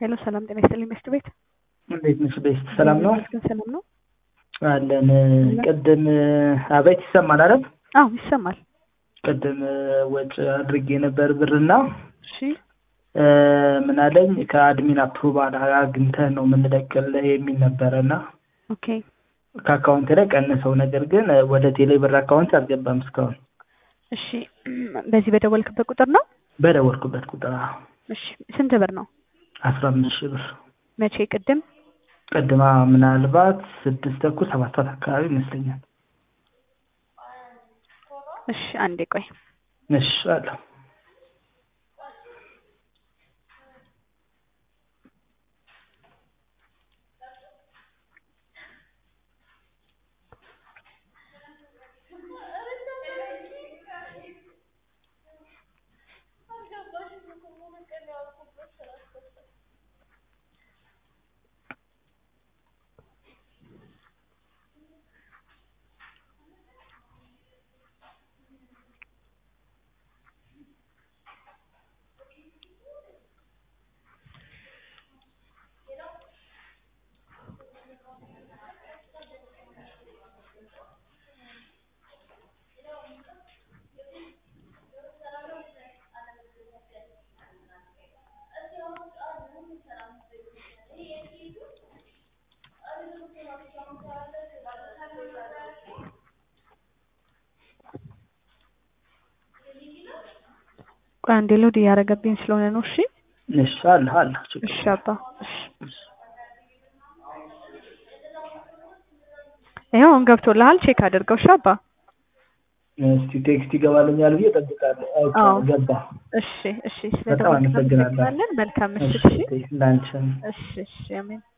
ሄሎ ሰላም ጤና ይስጥልኝ መስት ቤት እንዴት ነሽ? ቤስት ሰላም ነው ይመስገን ሰላም ነው። አለን። ቅድም አቤት ይሰማል አይደል? አዎ ይሰማል። ቅድም ወጪ አድርጌ ነበር ብርና እሺ ምን አለኝ ከአድሚን አፕሩቫል አግኝተህ ነው የምንለቅልህ የሚል ነበረ እና ኦኬ ከአካውንት ላይ ቀንሰው፣ ነገር ግን ወደ ቴሌ ብር አካውንት አልገባም እስካሁን። እሺ በዚህ በደወልክበት ቁጥር ነው? በደወልኩበት ቁጥር አዎ። እሺ ስንት ብር ነው? አስራ አምስት ሺህ ብር መቼ? ቅድም ቅድማ ምናልባት ስድስት ተኩል ሰባት ሰዓት አካባቢ ይመስለኛል። እሺ አንዴ ቆይ። እሺ አለሁ ቆይ አንዴ ሎድ እያደረገብኝ ስለሆነ ነው። እሺ እሺ አለሁ አለሁ ችግር እሺ አባ እሺ ይኸው አሁን ገብቶልሃል። ቼክ አድርገው። እሺ አባ እስቲ ቴክስት ይገባልኛል ብዬ እጠብቃለሁ። አዎ። አውቃለሁ ገባ። እሺ እሺ በጣም አመሰግናለሁ። ስለደወልክ መልካም ምሽት። እሺ እሺ ላንቺም እሺ እሺ አሜን።